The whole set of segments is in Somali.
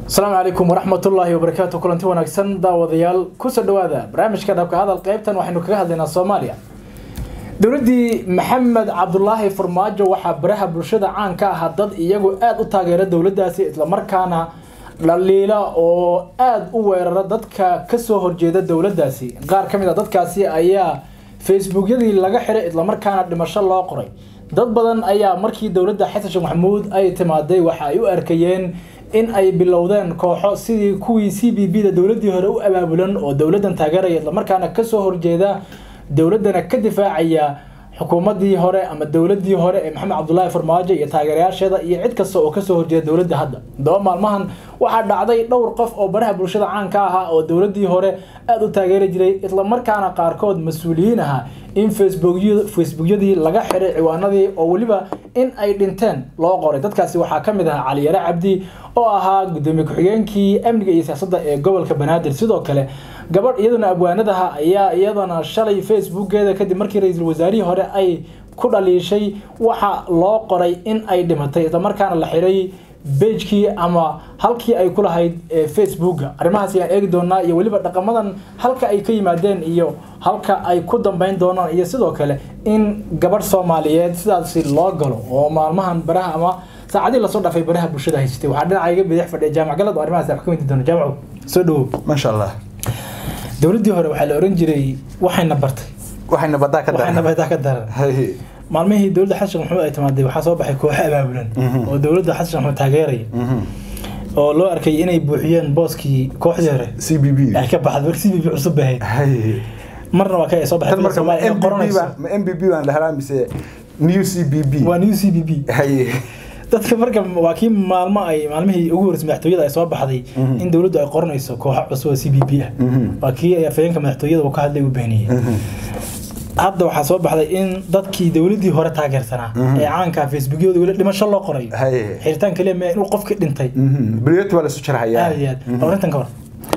asalaamu calaykum waraxmatullaahi wabarakaatu kulanti wanaagsan daawadayaal kusoo dhawaada barnaamijka dhabka hadal qeybtan waxaynu kaga hadlaynaa soomaaliya dowladdii maxamed cabdulaahi farmaajo waxaa baraha bulshada caan ka ahaa dad iyagu aada u taageera dowladdaasi islamarkaana dhaliila oo aada u weerara dadka kasoo horjeeda dowladdaasi qaar ka mid a dadkaasi ayaa facebookyadii laga xiray islamarkaana dhimasho loo qoray dad badan ayaa markii dowladda xasan sheekh maxamuud ay timaaday waxa ay u arkayeen in ay bilowdeen kooxo sidii kuwii c b b da dowladdii hore u abaabulan oo dowladdan taageeraya islamarkaana kasoo horjeeda dowladdana ka difaacaya xukuumaddii hore ama dowladdii hore ee maxamed cabdulaahi farmaajo iyo taageerayaasheeda iyo cid kasta oo kasoo horjeeda dowladda hadda daba maalmahan waxaa dhacday dhowr qof oo baraha bulshada caan ka ahaa oo dowladdii hore aada u taageeri jiray islamarkaana qaarkood mas-uuliyiin ahaa in facebookyadii laga xiray ciwaanadii oo weliba in ay dhinteen loo qoray dadkaasi waxaa ka mid ahaa caliyare cabdi oo ahaa gudoomiye ku-xigeenkii amniga iyo siyaasadda ee gobolka banaadir sidoo kale gabadh iyaduna abwaanadaha ayaa iyadana shalay facebookeeda kadib markii ra-iisul wasaarihii hore ay ku dhaliishay waxa loo qoray in ay dhimatay islamarkaana la xiray bejkii ama halkii ay ku lahayd facebooka arrimahaas ayaan eegi doonaa iyo weliba dhaqamadan halka ay ka yimaadeen iyo halka ay ku dambeyn doonaan iyo sidoo kale in gabadh soomaaliyeed sidaasi loo galo oo maalmahan baraha ama saacadii lasoo dhafay baraha bulshada haysatay waxaa dhinaca iga bidix fadhiya jaamac galad oo arrimahaas wax ka weydi doona jaamaco soo dhawow maasha allah dowladdii hore waxaa la oran jiray waxayna bartay waxayna badaa ka waxayna badaa ka daran maalmihii dowladda xasan sheekh maxamuud ay timaaday waxaa soo baxay kooxo abaabulan oo dowladda xasan sheekh maxamuud taageeraya oo loo arkay inay buuxiyeen booskii kooxdii hore c b b ay ka baxday marka c b b cusub bahayd marna waa ka soo baxay marka ma Soomaaliya inay qoranayso m b b baan dhahnaa mise new c b b waa new c b b dadka marka waa kii maalmo ay maalmihii ugu horreysay madaxtooyada ay soo baxday in dowladdu ay qoranayso kooxo cusub oo c b b ah waa kii ay afayeenka madaxtooyada uu ka hadlay uu beeniyey hadda waxaa soo baxday in dadkii dowladdii hore taageersanaa ee caanka facebookyada weli dhimasho loo qorayo Haye. xiritaan kaliya ma inuu qofkii dhintay beriyati waa lasu jarhayaa aad iyo aad arrintan ka hor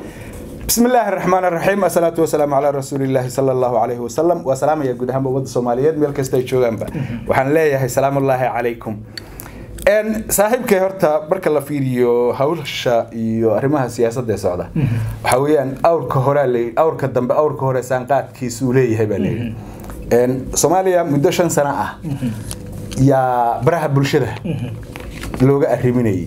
بسم الله الرحمن الرحيم الصلاة والسلام على رسول الله صلى الله عليه وسلم وسلام يا جود هم بود الصوماليات ميل كستا جوجان با waxaan leeyahay salaam الله عليكم ان saaxiibkay horta marka la fiiriyo hawsha iyo arrimaha siyaasadda ee socda waxa weeyaan awrka hore la awrka dambe awrka hore saanqaadkiisu uu leeyahay baa leeyahay en Soomaaliya muddo shan sano ah yaa baraha bulshada looga arriminayay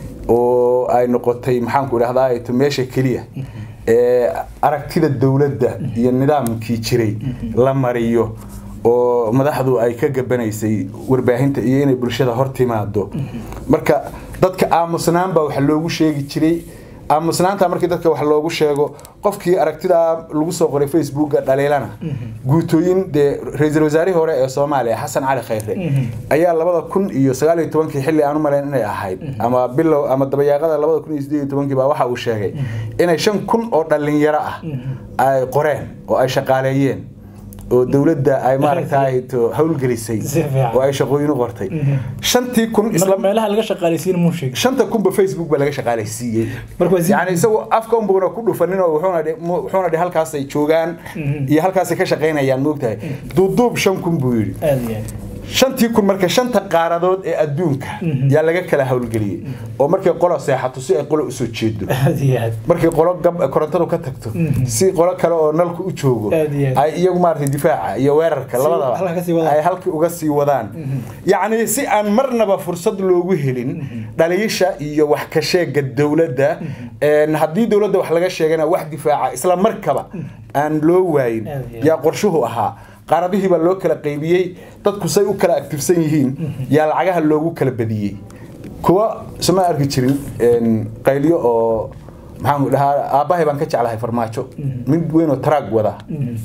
oo ay noqotay maxaan ku idhahdaa ay to meesha keliya ee aragtida dowladda iyo nidaamkii jiray la mariyo oo madaxdu ay ka gabanaysay warbaahinta iyo inay bulshada hor timaado marka dadka aamusnaan baa waxa loogu sheegi jiray aamusnaanta markii dadka wax loogu sheego qofkii aragtidaa lagu soo qoray facebooka dhaliilana guutooyin dee ra-iisul wasaarihii hore ee soomaaliya xasan cali khayre ayaa labada kun iyo sagaal iyo tobankii xilli aan u malayn inay ahayd ama bilow ama dabayaaqada labada kun iyo sideed iyo tobankii baa waxa uu sheegay inay shan kun oo dhalinyaro ah ay qoreen oo ay shaqaaleeyeen oo dowladda ay maaragtay to howlgelisay Si fiican. oo ay shaqooyin u qortay shantii kun marka isla meelaha laga shaqaaleysiin muu sheegay shanta kunba facebook baa laga shaqaalaysiiyey Marka waa si- yani isagoo afka unbuna ku dhufanin oo wuxuuna dhi- mu- wuxuuna dhi halkaasay joogaan iyo halkaasay ka shaqaynayaan moogtahay duuduub shan kun buu yidhi aad iyo aad shantii kun marka shanta qaaradood ee adduunka yaa laga kala howlgeliyey oo markay qolo seexato si ay qolo usoo jeedo aad iyo aad markay qolo gab korontadu ka tagto si qolo kale oo nalku u joogo Aad iyo aad. ay iyagu maaragtay difaaca iyo weerarka Si- labadaba halka ka sii wadaan. ay halkii uga sii wadaan yacni si aan marnaba fursad loogu helin dhaliisha iyo wax ka sheega dowladda een, haddii dowladda wax laga sheegana wax difaaca isla markaba aan loo waayin Aad iyo aad. yaa qorshuhu ahaa qaaradihii baa loo kala qaybiyey dadku say u kala aktifsan yihiin yaa lacagaha loogu kala badiyey kuwa isma arki jirin een, qaylyo oo maxaan ku dhahaa aabbahay baan ka jeclahay farmaajo mid weyn oo taraag wada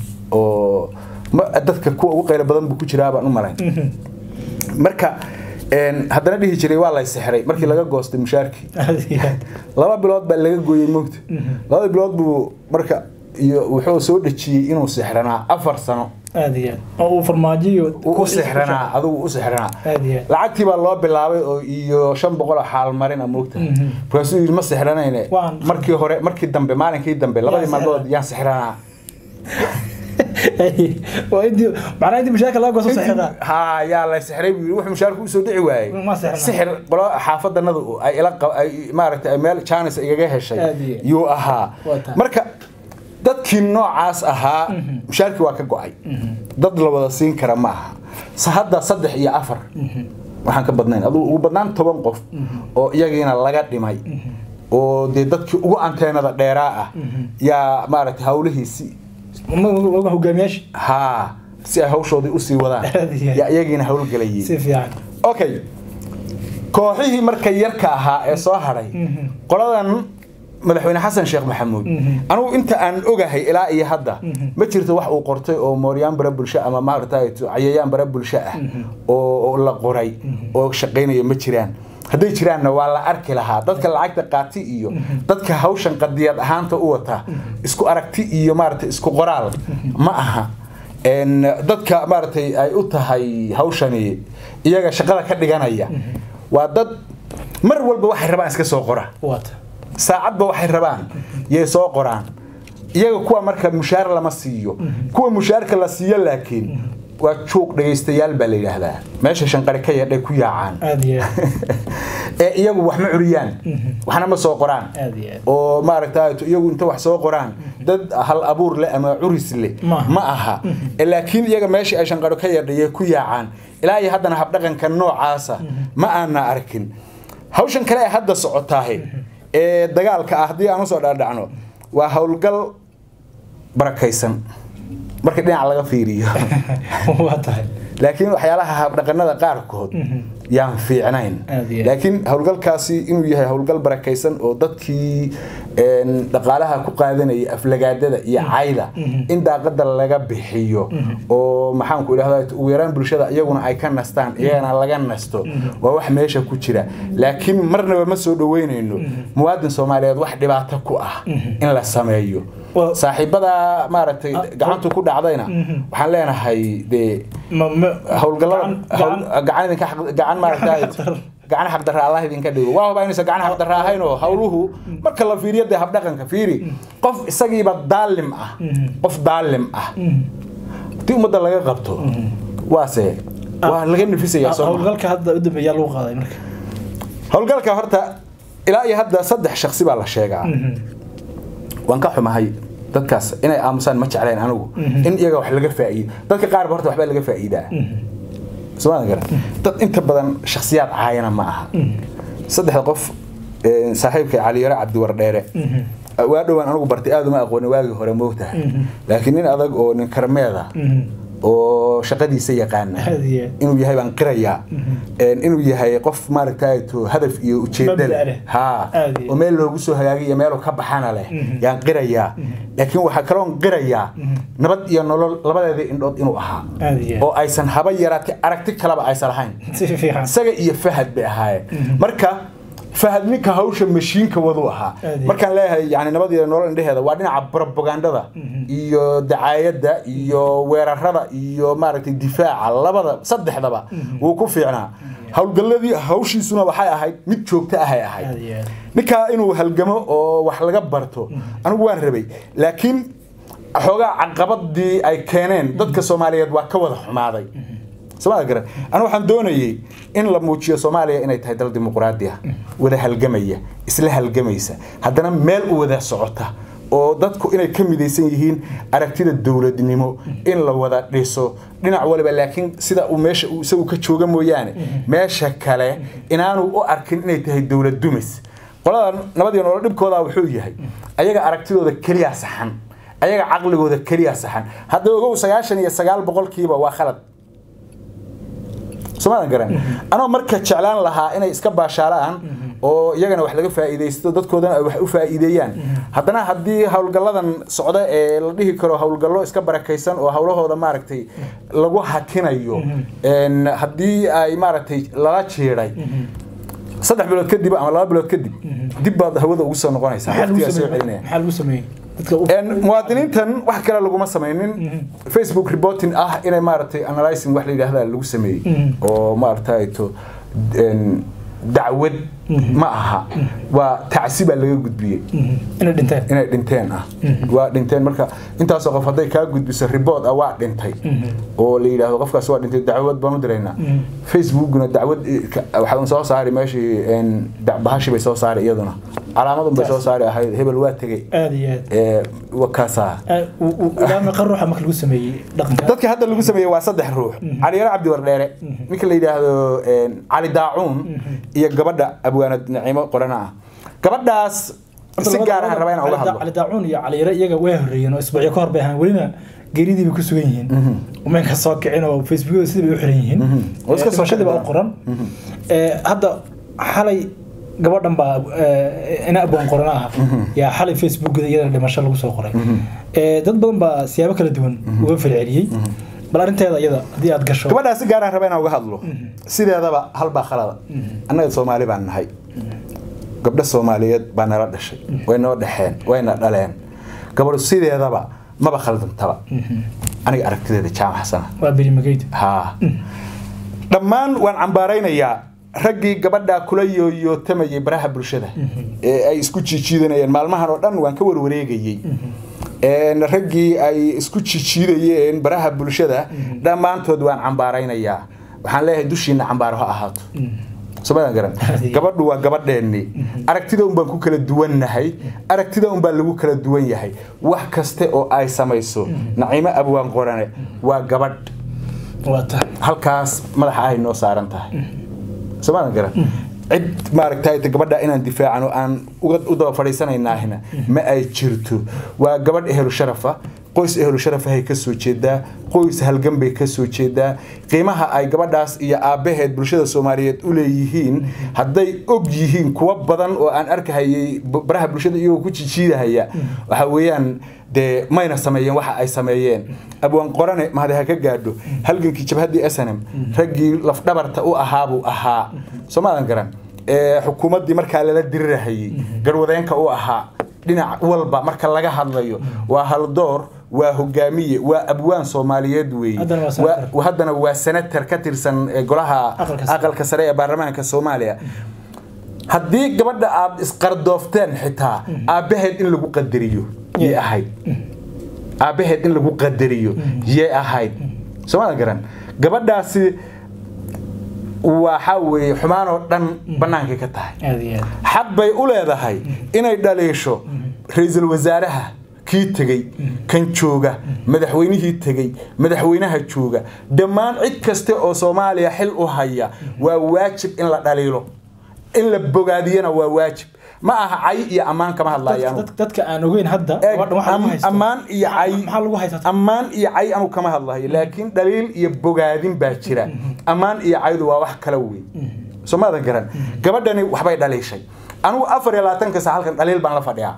oo ma- dadka kuwa ugu qaylo badan buu ku jiraa baan u malayn marka een, haddana dhihi jiray waa lay sixray markii laga goostay mushaarkii aad iyo aad laba bilood baa laga gooyey moogta labada bilood buu marka iyo wuxuu soo dhejiyey inuu sixranaa afar sano aad iyo aad oo uu farmaajiyo uu u sixranaa adigu u sixranaa Aad iyo aad. lacagtii baa loo bilaabay oo iyo shan boqol oo xaalmarin a moogta markaasuu yidhi ma sixranayne Waan- markii hore markii dambe maalinkii dambe labadii sixranaa. maalmood yaan sixranaa waa intii macnaha intii mushaarka laga gooso saxiixa ha yaa la sixray buu yiri wuxuu mushaarku usoo dhici waayey Ma sixrna. sixir qolo xaafadanadu ay ila qab- ay maaragtay ay meel jaanis igaga heshay Aad iyo. yuu ahaa Waa tahay. marka dadkii noocaas ahaa mushaarkii waa ka go-ay dad la wada siin kara ma aha sa hadda saddex iyo afar waxaan ka badnayn aduu ugu badnaan toban qof oo iyagiina laga dhimay oo dee dadkii ugu anteenada dheeraa ah yaa maaragtay hawlihiisi uga hogaamiyaasha haa si ay hawshoodii usii wadaan Aad iyo aad. yaa iyagiina hawlgelayay si fiican okay kooxihii marka yarka ahaa ee soo hadhay qoladan madaxweyne xasan sheekh maxamuud anugu inta aan ogahay ilaa iyo hadda ma jirto wax uu qortay oo mooryaan bara bulsho ama maaragtay cayayaan bara bulsho ah oo oo la qoray oo shaqaynaya ma jiraan hadday jiraanna waa la arki lahaa dadka lacagta qaati iyo dadka hawshan qadiyad ahaanta u wata isku aragti iyo maaragtay isku qoraal ma aha En, dadka maaragtay ay u tahay hawshani iyaga shaqada ka dhiganaya waa dad mar walba waxay rabaan iska soo qora waata saacadba waxay rabaan yay soo qoraan iyaga kuwa marka mushaar lama siiyo kuwa mushaarka la siiyo laakiin waa juuq dhegaystayaal baa la yidhaahdaa meesha shanqari ka yadhay ku yaacaan aad iyo aad ee iyagu wax ma curiyaan waxna ma soo qoraan aad iyo aad oo maaragta iyagu inta wax soo qoraan dad hal abuur leh ama curis leh Ma aha. ma aha Ee, laakiin iyaga meesha ay shanqaro ka yadhayay ku yaacaan ilaa iyo haddana habdhaqanka noocaasa ma aana arkin hawshan kale ee hadda socotaahe ee dagaalka ah haddii aan usoo dhaadhacno waa howlgal barakaysan marka dhinaca laga fiiriyo waa tahay laakiin waxyaalaha habdhaqanada qaarkood yaan fiicnayn Aad iyo aad. laakiin howlgalkaasi inuu yahay howlgal barakaysan oo dadkii een, dhaqaalaha ku qaadanaya aflagaadada iyo cayda in daaqada laga bixiyo oo maxaanku idhahda ugu yaraan bulshada iyaguna ay ka nastaan iyagana laga nasto waa wax meesha ku jira laakiin marnaba ma soo dhaweynayno muwaadin soomaaliyeed wax dhibaato ku ah in la sameeyo Well- saaxiibada maaragtay gacantu ku dhacdayna waxaan leenahay dee ma ma howlgallada gacan- hawl- gacan idinka xaq- gacan maaragtay xaqdarro. gacan xaqdarra allah idinka dhigo waa hubaa inaysan gacan xaqdarra ahayn oo hawluhu marka la fiiriyo dee habdhaqanka fiiri qof isagiiba daalim ah qof daalim ah haddii ummadda laga qabto waase waa laga nifisayaa soo maha. howlgalka hadda u dambeeyaa lagu qaaday marka howlgalka horta ilaa iyo hadda saddex shaksi baa la sheegaa waan ka xumahay dadkaas inay aamusaan ma jeclayn anigu in iyaga wax laga faa'iido dadka qaarba horta waxbaa laga faa'iidaa somaa gara dad inta badan shakhsiyaad caayana ma aha saddexda qof ee, saaxiibka caliyare cabdiwardheere waa dhowaan anigu bartay aad uma aqoonin waagii hore moogtahay laakiin nin adag oo nin karmeeda oo shaqadiisa yaqaana Aad iyo aad. inuu yahay baan qirayaa Een, inuu yahay qof maaragtay to hadaf iyo ujeedda Mabda' leh leh. ha Aad iyo oo meel loogu soo hagaagiyo meeluu ka baxana leh yaan qirayaa laakiin waxaa kaloon qirayaa nabad iyo nolol labadeeda indhood inuu ahaa Aad iyo aad. oo aysan haba yaraatay aragti kaleba aysan lahayn si fiican isaga iyo fahad bay ahaayeen marka fahad ninka hawsha mashiinka wadu ahaa Aad iyo markaan leeyahay yani nabad iyo nolol indheheeda waa dhinaca propagandada iyo dacaayadda iyo weerarada iyo maaragtay difaaca labada saddexdaba wuu ku fiicnaa howlgalladii hawshiisuna waxay ahayd mid joogto ahay ahayd aad iyo aad ninkaa inuu halgamo oo wax laga barto anigu waan rabay laakiin xoogaa caqabadii ay keeneen dadka soomaaliyeed waa ka wada xumaaday somaa garan anu waxaan doonayay in la muujiyo soomaaliya inay tahay dal dimuqraadi ah wada halgamaya isla halgamaysa haddana meel u wada socota oo dadku inay ka midaysan yihiin aragtida dowladnimo in la wada dhiso dhinac waliba laakiin sida uu meesha uu isagu ka jooga mooyaane meesha kale inaanu u arkin inay tahay dowlad dumis qolada nabadiyo nolol dhibkooda wuxuu yahay ayaga aragtidooda keliya saxan ayaga caqligooda keliya saxan hadda ogow sagaashan iyo sagaal boqolkiiba waa khalad somadan garan anoo marka jeclaan lahaa inay iska baashaalaan oo iyagana wax laga faa'iidaysto dadkoodana ay wax u faa'iideeyaan haddana haddii howlgalladan socda ee la dhihi karo howlgallo iska barakaysan oo howlahooda maaragtay lagu hakinayo een, haddii ay maaragtay lala jiiday saddex bilood kadib ama laba bilood kadib dib baad hawada ugu soo noqonaysaa maxaa lagu waqtigaa soo sameeyey celinaya maxaa lagu sameeyey dadka u Een, muwaadiniintan wax kale laguma samaynin facebook reporting ah inay maaragtay analyzing wax la yidhaahda lagu sameeyey oo maaragtay to een, dacwad ma aha waa tacsi baa laga gudbiyey inay dhinteen inay dhinteen ah waa dhinteen marka intaasoo qof hadday kaa gudbiso ribood ah waa dhintay oo la yidhaahdo qofkaas waa dhintay dacwad baan u diraynaa facebookna dacwad waxaa soo saari meeshii bahashi bay soo saari iyaduna calaamadun bay soo saari ahayd hebel waa tegey aad iyo aad ee wakaasaa ilaa meeqa ruuxa marka lagu sameeyey dhaqanka dadka hadda lagu sameeyey waa saddex ruux caliyaro cabdi wardheere ninka la yidhaahdo cali daacuun iyo gabadha abwaanad naciimo qorana ah gabadhaas si gaar ah raba inaan uga hadlo cali daacuun iyo cali yare iyaga way horreeyeen oo isbuucyo ka hor bay ahaan welina geeridii bay ku sugan yihiin umaynka soo kicin oo facebookyada sidii bay u xiran yihiin oo iska soo dhimashadii baa u qoran hadda xalay gabadhan baa ina abwaan qorana ah yaa xalay facebookada iyadana dhimasho lagu soo qoray dad badan baa siyaabo kala duwan uga falceliyey bal arrinteeda iyada haddii aad gasho gabadhaas si gaar ah raba inaan uga hadlo sideedaba halbaa khalada annaga soomaali baan nahay gabdho soomaaliyeed baa nala dhashay way noo dhexeen wayna dhaleen gabadhu sideedaba maba khaldantaba aniga aragtideeda jaamac xasana waa berimageyda haa dhammaan waan cambaaraynayaa raggii gabadha kula yooyootamayay baraha bulshada ee ay isku jiijiidanayeen maalmahan oo dhan waan ka warwareegayey raggii ay isku jijiidayeen baraha bulshada dhammaantood waan cambaaraynayaa waxaan leeyahay dushiina cambaaro ha ahaato somadan garan gabadhu waa gabadheennii aragtida un baan ku kala duwannahay aragtida un baa lagu kala duwan yahay wax kaste oo ay samayso naciimo abwaan qorane waa gabadh halkaas madaxa ahay noo saaran tahay somadan garan cid maaragtay gabadha inaan difaacano aan u daba fadhiisanaynaahina ma ay jirto waa gabadh ehelu sharafa qoys ehelu sharafahay ka soo jeedaa qoys halgan bay ka soo jeedaa qiimaha ay gabadhaas iyo aabbaheed bulshada soomaaliyeed u leeyihiin hadday og yihiin kuwa badan oo aan arkahayay baraha bulshada iyagoo ku jijiidahaya waxa weeyaan dee mayna sameeyeen waxa ay sameeyeen abwaan qorane mahade ha ka gaadho halgankii jabhaddii snm raggii lafdhabarta u ahaabuu ahaa soomaadan garan xukuumaddii markaa lala dirirahayey garwadeenka u ahaa dhinac walba marka laga hadlayo waa haldoor waa hogaamiye waa abwaan soomaaliyeed weeye haddana waa senator ka tirsan golaha aqalka sare ee baarlamaanka soomaaliya haddii gabadha aad isqardoofteen xitaa aabbaheed in lagu qadariyo yay ahayd aabbaheed in lagu qadariyo yay ahayd soomada garan gabadhaasi waxa weeye xumaan oo dhan bannaankay ka tahay xaq bay u leedahay inay dhaliisho ra-iisul wasaaraha kii tegey kan jooga madaxweynihii tegey madaxweynaha jooga dhammaan cid kaste oo soomaaliya xil u haya waa waajib in la dhaliilo in la bogaadiyana waa waajib ma aha cay iyo ammaan kama hadlayaan dadka aan ogeyn hadda ammaan iyo cay maxaa lagu haysataa ammaan iyo cay anu kama hadlayo laakiin dhaliil iyo bogaadin baa jira ammaan iyo caydu waa wax kala weyn soo maadan garan gabadhani waxbay dhaliishay anigu afar iyo labaatanka saa halkan dhaliil baan la fadhiyaa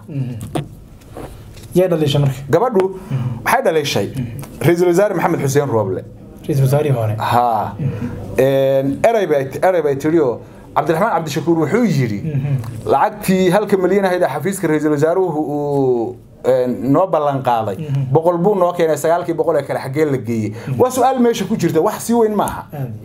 yay dhaliishay marka gabadhu waxay dhaliishay ra-iisul wasaare maxamed xuseen rooble ra-iisul wasaarihii hore ha erey bay erey bay tiri oo cabdiraxmaan cabdishakuur wuxuu yidhi lacagtii halka milyan ahayd ee xafiiska ra-iisul wasaaruhu uu noo ballan qaaday boqol buu noo keenay sagaalkii boqol ee kale xaggee la geeyey waa su-aal meesha ku jirta wax si weyn maaha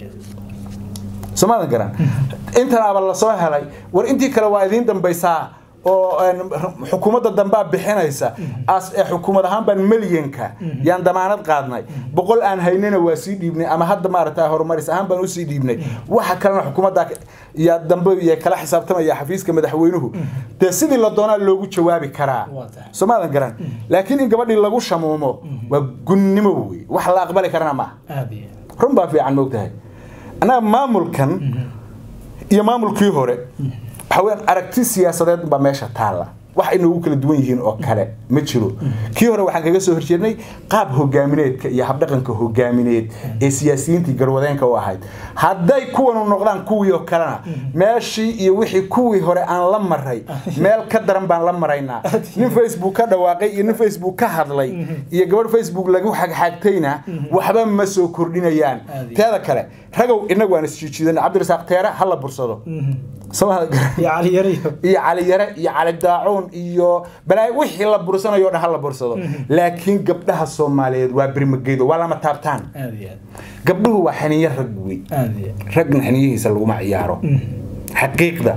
soomaadan garan intanaaba lasoo helay war intii kale waa idiin dambaysaa oo xukuumadda dambaa bixinaysa ee xukuumad ahaan baan milyanka yaan damaanad qaadnay boqol aan haynina waa sii dhiibnay ama hadda maaragta horumaris ahaan baan usii dhiibnay waxa kalena xukuumadda yaa dambe iyo kala xisaabtamaya xafiiska madaxweynuhu dee sidii la doonaa loogu jawaabi karaa soomaadan garan laakiin in gabadhii lagu shamuumo waa gunnimo wey wax la aqbali karana maaha run baa fiican moogtahay annaga maamulkan iyo maamulkii hore waxaweyaan aragti siyaasadeed baa meesha taalla wax ay noogu kala duwan yihiin oo kale ma jiro kii hore waxaan kaga soo horjeednay qaab hogaamineedka iyo habdhaqanka hogaamineed ee siyaasiyiintii garwadeenka u ahayd hadday kuwanu noqdaan kuwii oo kalena meeshii iyo wixii kuwii hore aan la maray meel ka daran baan la maraynaa nin facebook ka dhawaaqay iyo nin facebook ka hadlay iyo gabadh facebook lagu xagxagtayna waxba ma soo kordhinayaan teeda kale ragow inagu waan isjiijiidana cabdirasaaq teere ha la bursado iyo cali yare iyo cali daacuun iyo balaa wixii la bursanayo dhan ha la bursado laakiin gabdhaha soomaaliyeed waa birmageydo waa lama taabtaan gabdhuhu waa xaniyo rag wey ragna xaniyihiisa laguma ciyaaro xaqiiqda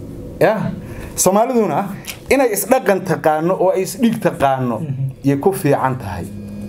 ya soomaaliduna inay isdhaqan taqaano oo ay isdhiig taqaano yay ku fiican tahay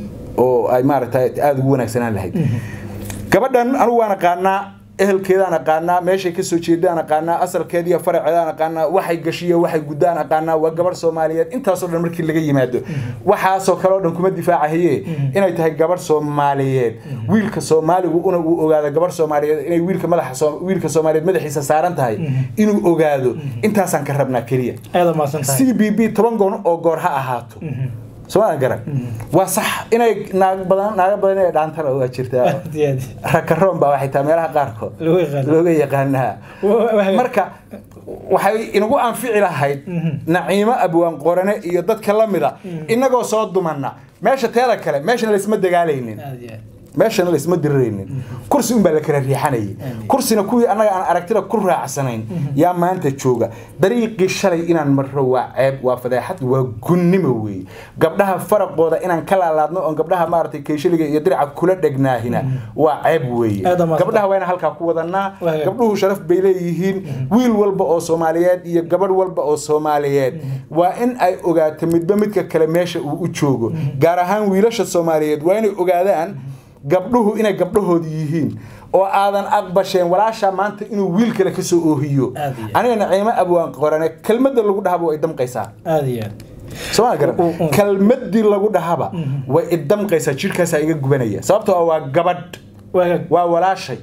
oo ay maaragtay aada ugu wanaagsanaan lahayd gabadhan anigu waan aqaanaa ehelkeedaan aqaanaa meeshay kasoo jeedaan aqaanaa asalkeed iyo faraceedaan aqaanaa waxay gashiyo waxay guddaan aqaanaa waa gabarh soomaaliyeed intaasoo dhan markii laga yimaado waxaasoo kale oo dhan kuma difaacahaye inay tahay gabarh soomaaliyeed wiilka soomaaligu una uu ogaado gabarh soomaaliyeed inay wiilka madaxa wiilka soomaaliyeed madaxiisa saaran tahay inuu ogaado intaasaan ka rabnaa keliya aada maasan tahay c b b toban goon oo goor ha ahaato somaa garan waa sax inay naag badan naaga badan inay dhaantana waa jirtaa aad iyo aad rakaroon baa waxay tahay meelaha qaarkood Looga yaqaano. looga yaqaanaa Wa- wa- marka waxay inagu anfici lahayd naciimo abwaan qorane iyo dadka la mida inagoo soo dumanna meesha teeda kale meeshana laysma dagaalaynin aad iyo aad meeshana laysma diriraynin kursi unbaa la kala riixanayay kursina kuwii annaga aan aragtida ku raacsanayn yaa maanta jooga dariiqii shalay inaan marro waa ceeb waa fadeexad waa gunnimo weeye gabdhaha faraqooda inaan ka laalaadno oon gabdhaha maaragtay keeshaliga iyo diraca kula dhegnaahina waa ceeb weeye Aad amaasanta. gabdhaha waa inaan halkaa ku wadanaa Waaga. gabdhuhu sharaf bay leeyihiin wiil walba oo soomaaliyeed iyo gabadh walba oo soomaaliyeed waa in ay ogaato midba midka kale meesha uu u joogo gaar ahaan wiilasha soomaaliyeed waa inay ogaadaan gabdhuhu inay gabdhahoodi yihiin oo aadan aqbasheen walaashaa maanta inuu wiil kale kasoo oohiyo Aad iyo aad. aniga naciimo abwaan qorane kelmadda lagu dhahaba way damqaysaa aad iyo aad sooma garan U- u- kelmadii lagu dhahaba way idamqaysaa jidhkaasaa iga gubanaya sababtoo ah waa gabadh waa waa walaashay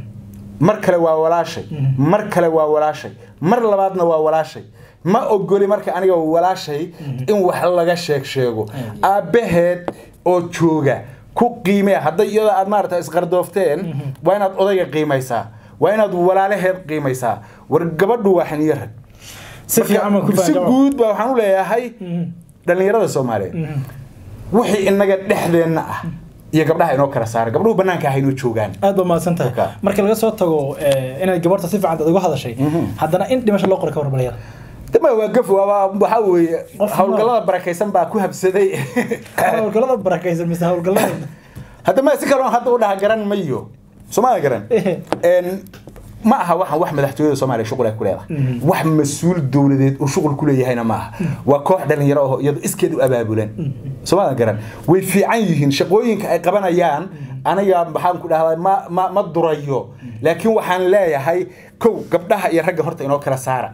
mar kale waa walaashay mar kale waa walaashay mar labaadna waa walaashay ma ogoli marka aniga walaashay in wax laga sheeg sheego aabbaheed oo jooga ku qiimee hadday iyadoo aad maarata isqardoofteen waa inaad odayga qiimaysaa waa inaad walaalaheed qiimaysaa war gabadhu waa xiniyo rag si fiican baan ku si fahanka guud baa waxaan u leeyahay dhallinyarada soomaaliyeed wixii inaga dhexdeenna ah iyo gabdhaha inoo kala saara gabdhuhu banaanka ah inoo joogaan aad baa mahadsan tahay Marka. marka laga soo tago eh, inaad gabarta si fiican dad uga hadashay haddana in dhimasho loo qoray ka warbalayada dama waa gaf waa waa- waxaa weeye Qof howlgallada barakaysan baa ku habsaday howlgallada barakaysan mise howlgallada haddama si kaloon hadda u dhaha garan mayo soomaalia garan En, ma aha waxaan wax madaxtooyada soomaaliya shuqul ay ku leedahay wax mas-uul dowladeed oo shuqul ku leeyahayna ma aha waa koox dhalinyaro oo iyadu iskeed u abaabulan soomaalia garan way fiican yihiin shaqooyinka ay qabanayaan aniga maxaan ku dhahdaa ma ma ma durayo laakiin waxaan leeyahay kow gabdhaha iyo ragga horta inoo kala saara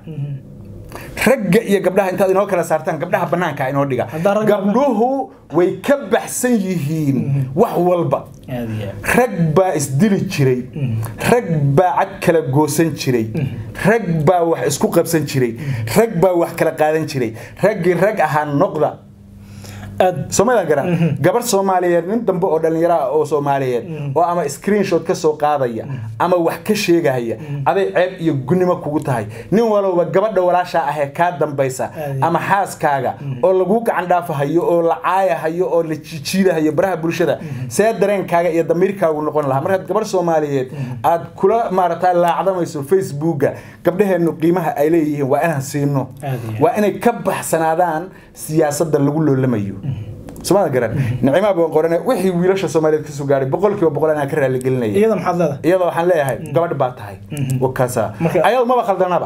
ragga iyo gabdhaha intaad inoo kala saartaan gabdhaha banaanka inoo dhiga Haddaan ragga- gabdhuhu way ka baxsan yihiin wax walba aad iyo aad rag baa isdili jiray rag baa cad kala goosan jiray rag baa wax isku qabsan jiray rag baa wax kala qaadan jiray raggii rag ahaa noqda aad soomalidan garan gabar soomaaliyeed nin dambe oo dhallinyaro ah oo soomaaliyeed oo ama screenshot ka soo qaadaya ama wax ka sheegaya aday ceeb iyo gunnimo kugu tahay nin walowba gabadha walaashaa ahee kaa dambaysa Aad. ama xaaskaaga oo lagu gacan dhaafahayo oo la caayahayo oo la jijiidahayo baraha bulshada see dareenkaaga iyo damiirkaagu noqon lahaa markaad gabar soomaaliyeed aad kula maarata laacdamayso facebooka gabdhaheennu qiimaha ay leeyihiin waa inaan siino Aad iyo aad. waa inay ka baxsanaadaan siyaasadda lagu loolamayo somaada garan nicmaa baan qorane wixii wiilasha soomaaliyeed kasoo gaadhay boqolkiiba boqol anaa ka raaligelinaya iyada maxaad leedahay iyadoo waxaan leeyahay gabadh baa tahay wakaasa Marka- ayado maba khaldanaba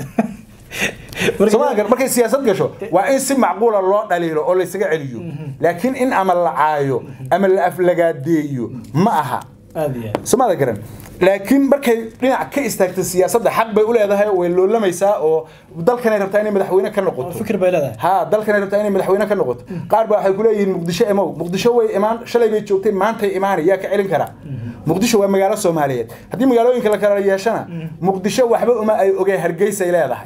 Marka- somaada garan markay siyaasad gasho waa in si macquula loo dhaliilo oo laysaga celiyo laakiin in ama la caayo ama la aflagaadeeyo ma aha aad iyo aad somaada garan laakiin markay dhinac ka istaagto siyaasadda xaq bay u leedahay way loolamaysaa oo dalkanay rabtaa inay madaxweyne ka noqoto fikir bay leedahay ها dalkan rabtaa inay madaxweyne ka noqoto qaar baa waxay ku leeyihiin muqdisho emow muqdisho way imaan shalay bay joogtay maantay imaanay yaa ka celin karaa muqdisho waa magaalo soomaaliyeed haddii magaalooyinka la kala yeeshana muqdisho waxba uma ay ogee hargeysay leedahay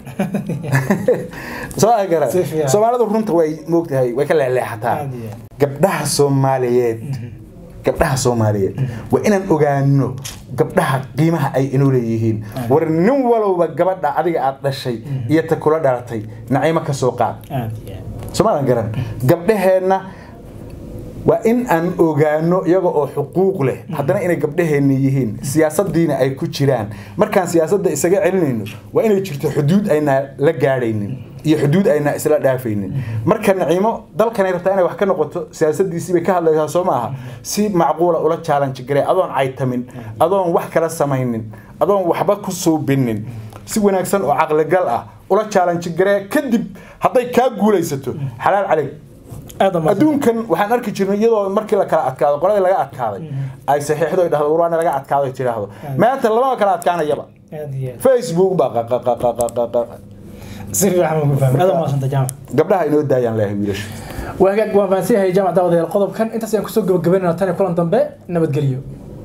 soo gara Si fiican. soomaalidu runta way moogtahay way ka leexleexataa Aad iyo aad. gabdhaha soomaaliyeed gabdhaha soomaaliyeed waa inaan ogaano gabdhaha qiimaha ay inoo leeyihiin war nin walowba gabadha adiga aad dhashay iyo ta kula dhalatay naciimo ka soo qaad aad iyo aad soomaadan garan gabdhaheenna waa in aan ogaano iyaga oo xuquuq leh haddana inay gabdhaheenna yihiin siyaasadiina ay ku jiraan markaan siyaasadda isaga celinayno waa inay jirto xuduud aynaa la gaadhaynin iyo xuduud aynaa isla dhaafaynin marka naciimo dalkanay rabtaa inay wax ka noqoto siyaasadiisii bay ka hadlaysaa soo maaha si macquula ula challenge garee adoon caytamin adoon wax kala samaynin adoon waxba ku suubinin si wanaagsan oo caqligal ah ula challenge garee kadib hadday kaa guulaysato xalaal caleyg aad ama adduunkan waxaan arki jirnay iyadoo markii la kala adkaado qoladii laga adkaaday ay saxiixdo ay dhahdo warwaana laga adkaado ay tiraahdo maanta lama kala adkaanayaba aad iyo aad facebook baa qaqaqaqaqaqaqa si fiican baan ku fahmay aad ama santa jaamac gabdhaha inoo daayaan leeyahay wiilasha waa hagaag waan fahansan yahay jaamac daawadayaal qodobkan intaas ayaan kusoo gabagabaynayna tan iyo kulan dambe nabadgelyo